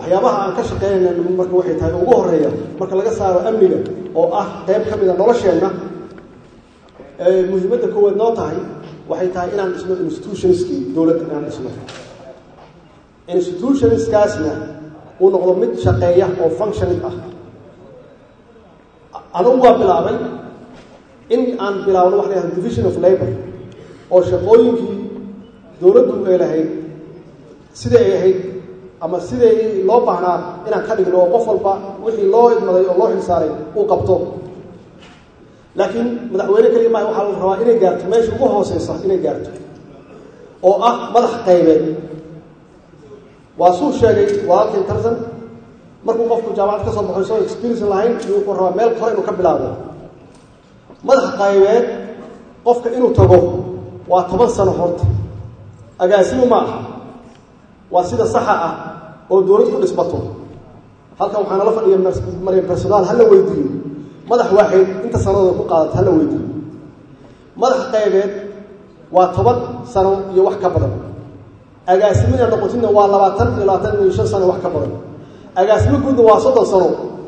waxyaabaha aan ka shaqeynayna marka waxay tahay ugu horeeya marka laga saaro amniga oo ah qayb ka mida nolosheenna muhiimadda koowaad noo tahay waxay tahay inaan dhisno institutionskii dowladda inaan dhisno institutionskaasna uu noqdo mid shaqeeya oo functioning ah adugu waa bilaabay in aan bilaabno waxa la yahada division of labor oo shaqooyinkii dowladdu ay lahayd siday ay ahayd ama siday loo baahnaa inaan ka dhigno oo qof walba wixii loo idmaday oo loo xilsaaray uu qabto laakiin madaxweyne keliya maaha waxaa la rabaa inay gaarto meesha ugu hooseysa inay gaarto oo ah madax qaybeed waa suu sheegay walaalkay tartan markuu qofku jaamacad ka soo baxo isagoo experience lahayn iyo wuxuu rabaa meel kore inuu ka bilaabo madax qaybeed qofka inuu tago waa toban sano horta agaasimu ma aha waa sida saxa ah oo dowlad ku dhisbato halkan waxaa nala fadhiya maryan personaal hala weydiiyo madax waaxeed inta sanadooda ku qaadata hala weydiiyo madax qaybeed waa toban sano iyo wax ka badan agaasimina noqotina waa labaatan iyo labaatan iyo shan sano wax ka badan agaasimo guudna waa soddon sano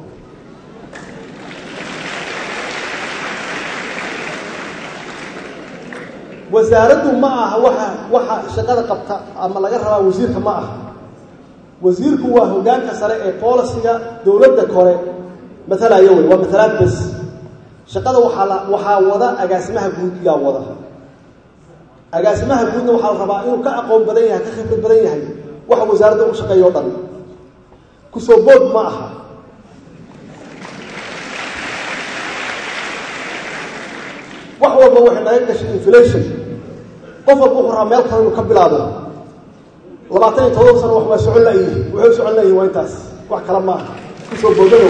wasaaraddu ma aha waxa waxa shaqada qabta ama laga rabaa wasiirka ma aha wasiirku waa hogaanka sare ee boolisiga dowladda kore matalaya wey waa matalaad bes shaqada waxaa la waxaa wada agaasimaha guud yaa wada agaasimaha guudna waxaa la rabaa inuu ka aqoon badan yahay ka khibrad badan yahay waxa wasaaradda u shaqeeya o dhan kusoo bood ma aha wax walba waxay naga gashay inflation qof walba wuxuu rabaa meel kale inuu ka bilaabo labaatan iyo todoba sano wax waa socon layihi wuxuu socon layihi waa intaas wax kale maaha kusoo boodanow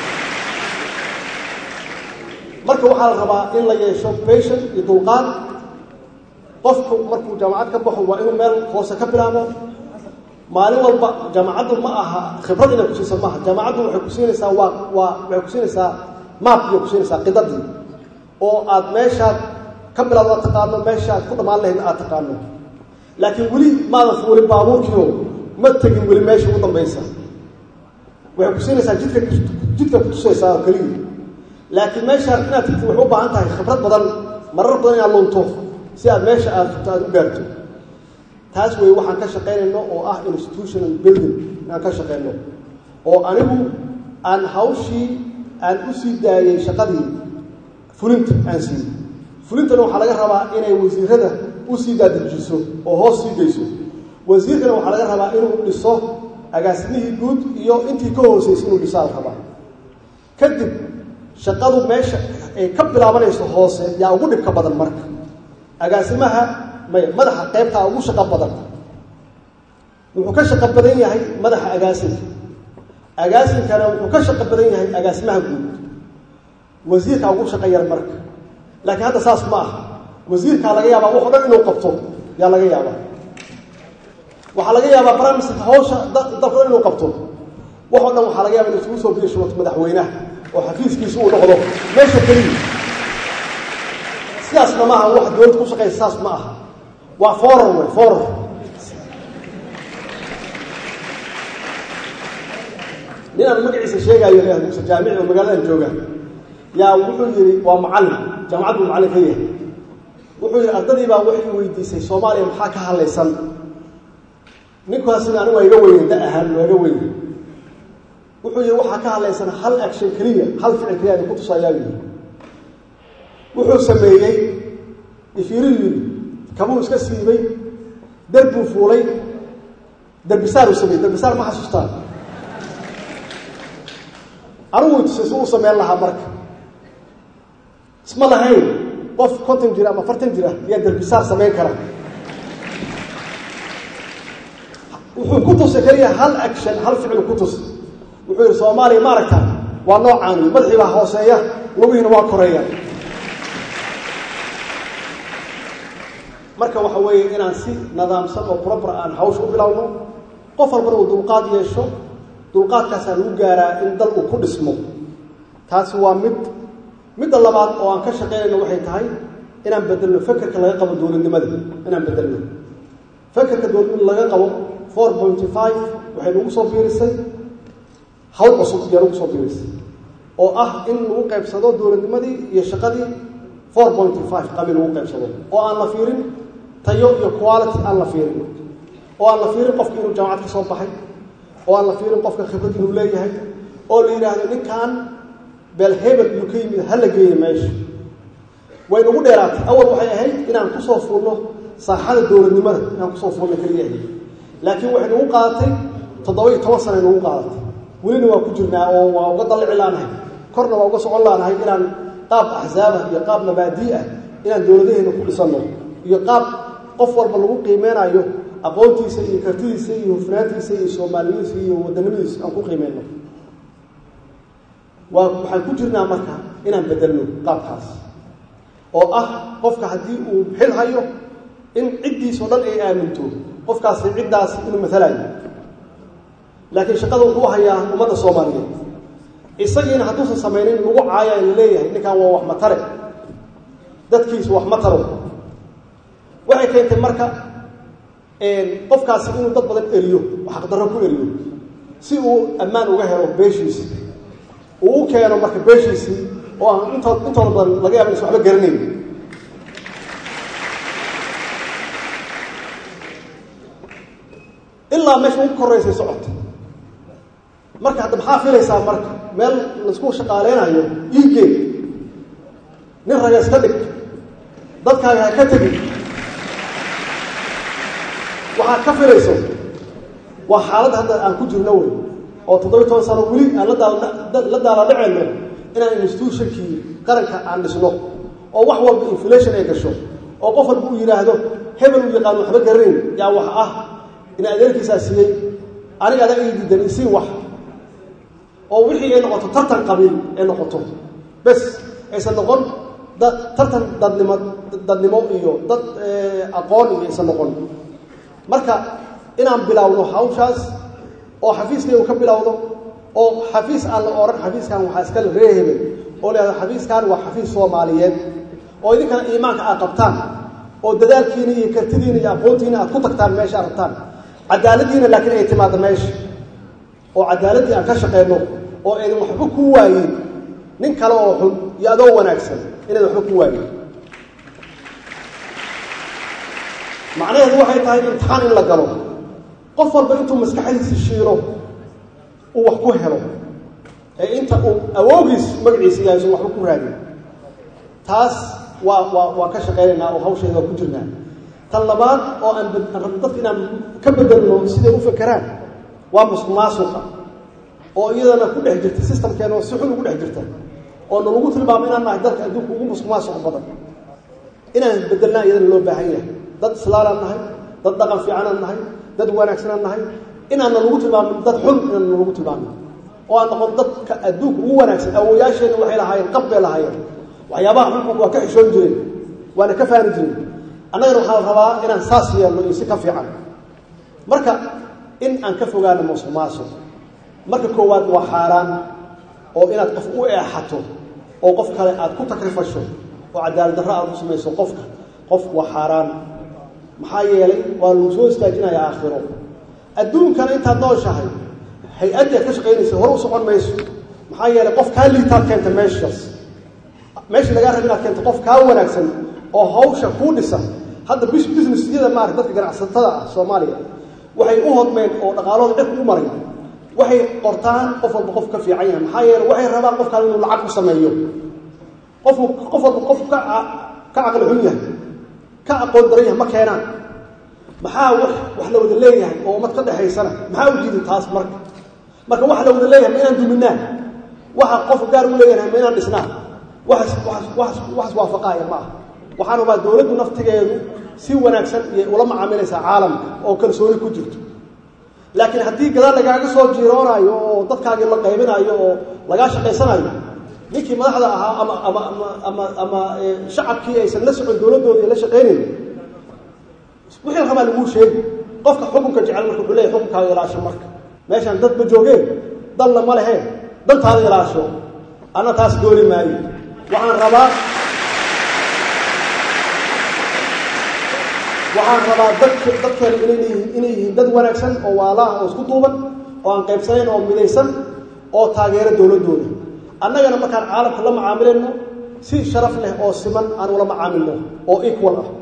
marka waxaa la rabaa in la yeesho patient iyo dulqaad qofku markuu jaamacad ka baxo waa inuu meel hoose ka bilaabo maalin walba jaamacaddu ma aha khibrad inay kusiisa maaha jaamacaddu waxay kusiinaysaa waa waa waxay kusiinaysaa maap bay kusiinaysaa qidadii oo aad meeshaad ka bilaado aad taqaano meeshaad ku dhammaan lahayd aad taqaano laakiin weli maadan fuulin baabuurkiio ma tegin weli meesha ugu dambaysa waxay kusiinaysaa jidka jidka kutusaysaa oo keliya laakiin meeshaad inaad tigtid waxay u baahan tahay khibrad badan marar badan inaad lunto si aad meesha aad furto aad u gaarto taas wey waxaan ka shaqaynayno oo ah institutional building inaan ka shaqayno oo anigu aan hawshii aan u sii daayey shaqadii fulinta aan siiyey fulintana waxaa laga rabaa inay wasiirada u sii daadajiso oo hoos sii geyso wasiirkana waxaa laga rabaa inuu dhiso agaasimihii guud iyo intii ka hooseysay inuu dhisaa la rabaa kadib shaqadu meesha ay ka bilaabanayso hoose yaa ugu dhibka badan marka agaasimaha may madaxa qaybtaa ugu shaqo badan wuxuu ka shaqo badan yahay madaxa agaasinka agaasinkana wuxuu ka shaqo badan yahay agaasimaha guud wasiirkaa ugu shaqo yar marka laakiin hadda saas ma aha wasiirkaa laga yaabaa wax o dhan inuu qabto yaa laga yaabaa waxaa laga yaabaa baramiska hawsha dalka dhan inuu qabto wax o dhan waxaa laga yaba inu isugu soo biishubato madaxweynaha oo xafiiskiisa uu noqdo meesha keliya sidaasna maaha wax dowladda ku shaqaysa saas ma aha waa forar wey forar nin aan magaciisa sheegaayo le muse jaamici oo magaaladan jooga yaa wuxuu yihi waa macallin jaamacad buu macallin ka yahay wuxuu yihi ardadii baa waxay weydiisay soomaaliya maxaa ka hadlaysan ninkaasina anigu waa iga weyne da ahaan waa iga weyne wuxuu yihi waxaa ka hadlaysan hal action keliya hal ficil keliya ku tusayaa yii wuxuu sameeyey ifiiruu yidhi kabuu iska siibay derbuu fuulay derbisaaruu sameeyey derbisaar ma xasuustaan anigu tusay su u sameyn lahaa marka isma lahayn qof konton jira ama afartan jira ayaa derbisaar samayn kara wuxuu ku tusay keliya hal action hal ficil ku tus wuxuu yidhi soomaaliya ma aragta waa noocaan wy madaxii baa hooseeya lugihiina waa koreeya marka waxa weeye inaan si nadaamsan oo proper aan hawsha u bilowno qof walbana uu dulqaad yeesho dulqaadkaasaa lagu gaaraa in dal uu ku dhismo taasi waa mid midda labaad oo aan ka shaqaynayno waxay tahay inaan bedelno fekerka laga qabo dowladnimada inaan bedelno fekerka dowladnimada laga qabo four pointy five waxay nagu soo biirisay hawl cusub iyo nagu soo biirisay oo ah in lagu qaybsado dowladnimadii iyo shaqadii four pointy five qabi lagu qaybsado oo aan la fiirin tayo iyo quality aan la fiirin oo aan la fiirin qofka inuu jaamacad ka soo baxay oo aan la fiirin qofka khibrad inuu leeyahay oo la yidhaahdo ninkan beel hebel iyuu ka yimid hala geeya meesha way nagu dheeraatay awal waxay ahayd inaan kusoo fuulno saaxada dowladnimada inaan kusoo fuulno keliya ahayd laakiin waxay nagu qaadatay toddoba iyo toban sana nagu qaadatay welina waa ku jirnaa oo waa uga dallici laanahay korna waa uga socon laanahay inaan qaab axzaabah iyo qaab mabaadii ah inaan dowladaheena ku dhisanno iyo qaab qof walba lagu qiimeynayo aqoontiisa iyo kartidiisa iyo hufnaantiisa iyo soomaaliyadiisa iyo wadanimadiisa aan ku qiimeyno waa waxaan ku jirnaa marka inaan bedelno qaabkaas oo ah qofka haddii uu xil hayo in ciddiisao dhan ay aaminto qofkaasi ciddaas inuu matalayo laakiin shaqada wuxuu hayaa ummadda soomaaliyeed isagiina hadduusan samaynin lagu caaya la leeyahay ninkan waa wax matare dadkiisu wax mataro waxay keentay marka qofkaasi inuu dad badan eriyo xaqdarro ku eriyo si uu ammaan uga helo beeshiisi uu u keeno marka beeshiisii oo aan intood intooda badan laga yaaba inaysan waxba garanayn ilaa meesha ugu koraysay socota marka hadda maxaa filaysaa marka meel laisku shaqaaleynayo iigee nin raga iska dhig dadkaaga ha ka tegin waxaad ka filayso waa xaaladda hadda aan ku jirno wey oo toddobiy toban sano weli aan la daaladhaceyno inaan institutionkii qaranka aan dhisno oo wax walba inflation ay gasho oo qof walba uu yidhaahdo hebel uu yaqaano waxba garanayn yaa wax ah ina adeerkiisaa siiyey aniga adaa ii diidan isii wax oo wixii ay noqoto tartan qabiil ay noqoto bes aysan noqon da tartan dadnimo dadnimo iyo dad aqoon iyo aysan noqon marka inaan bilowno hawshaas oo xafiiskaygu ka bilowdo oo xafiis aan la odhan xafiiskan waxaa iskale reehebel oo la yhahdo xafiiskan waa xafiis soomaaliyeed oo idinkana iimaanka aad qabtaan oo dadaalkiina iyo kartidiina iyo aqoontiina aad ku tagtaan meesha aad rabtaan cadaaladiina laakiin ay timaado meesha oo cadaaladdii aan ka shaqeyno oo aydan waxba ku waayin nin kale oo xun iyo adoo wanaagsan inaydan waxba ku waayin macnaheedu waxay tahay imtixaan in la galo qof walba intuu maskaxdiisa shiilo uu wax ku helo ee inta uu awoogiis magaciisa yahay sun waxba ku raadin taas waa waa waa ka shaqaynaynaa oo hawsheeda waa ku jirnaa tan labaad oo aan rabno dadka inaan ka bedelno siday u fakeraan waa musuq maasuqa oo iyadana ku dhex jirta systemkeena oo si xun ugu dhex jirta oo nalagu tilmaamo inaan nahay dalka adduunka ugu musuq maasuq badan inaan bedelnaa iyadana loo baahan yahay dad islaalaan nahay dad dhaqan fiicanaan nahay dad wanaagsanaan nahay inaanna lagu tilmaamin dad xun inaanna lagu tilmaamin oo aan noqon dadka adduunka ugu wanaagsan awoyaasheenna waxay lahaayeen qab bay lahaayeen waxyaabaha xunxunka waa ka xishoon jireen waana ka faani jireen annagana waxaa la rabaa inaan saas yeelno iyo si ka fiican marka in aan ka fogaano musuq maasuq marka koowaad waa xaaraan oo inaad qof u eexato oo qof kale aad ku takrifasho oo cadaalad darro aad u samayso qofka qof waa xaaraan maxaa yeelay waa lagu soo istaajinaya aakhiro adduunkana intaad nooshahay hay-addii aad ka shaqaynaysa hore u socon mayso maxaa yeelay qof kaa liitaad keenta meeshaas meeshii lagaa raba inaad keento qof kaa wanaagsan oo hawsha kuu dhisa hadda businessyada maarata dadka ganacsatada ah soomaaliya waxay u hodmeen oo dhaqaalooda dhirka u maray waxay qortaan qof walba qof ka fiican yahay maxaa yeeley waxay rabaan qofkaan inuu lacag ku sameeyo qofku qof walba qof ka ka caqli xun yahay ka aqoon daran yahay ma keenaan maxaa wax wax la wada leeyahay oo ummad ka dhexaysana maxaa u jiidi taas marka marka waxa la wada leeyahay ma inaan duminaa waxa qofka gaar u leeyahay ma inaan dhisnaa waxas waxas waxas waxas waafaqaaya ma aha waxaan rabaa dowladdu naftigeedu si wanaagsan iyo ula macaamilaysaa caalamka oo kalsooni ku jirto laakiin haddii gadaal lagaaga soo jiiroonaayo oo dadkaagii la qaybinayo oo lagaa shaqaysanayo ninkii madaxda ahaa ama ama ama ama ama shacabkii aysan la socon dowladdoodii la shaqaynayn wixii rabaa laguu sheegi qofka xukunka jecel marka wuxuu leeyahy xukunkaaga ilaasho marka meeshaan dad ma joogeen dalna ma leheen dantaada ilaasho anna taas dooni maayo waxaan rabaa waxaan rabaa dadka dadkeena inay yihiin inay yihiin dad wanaagsan oo waalaah oo isku duuban oo aan qaybsanayn oo midaysan oo taageero dowladdooda annagana markaan caalamka la macaamilayno si sharaf leh oo siman aan ula macaamilno oo equal ah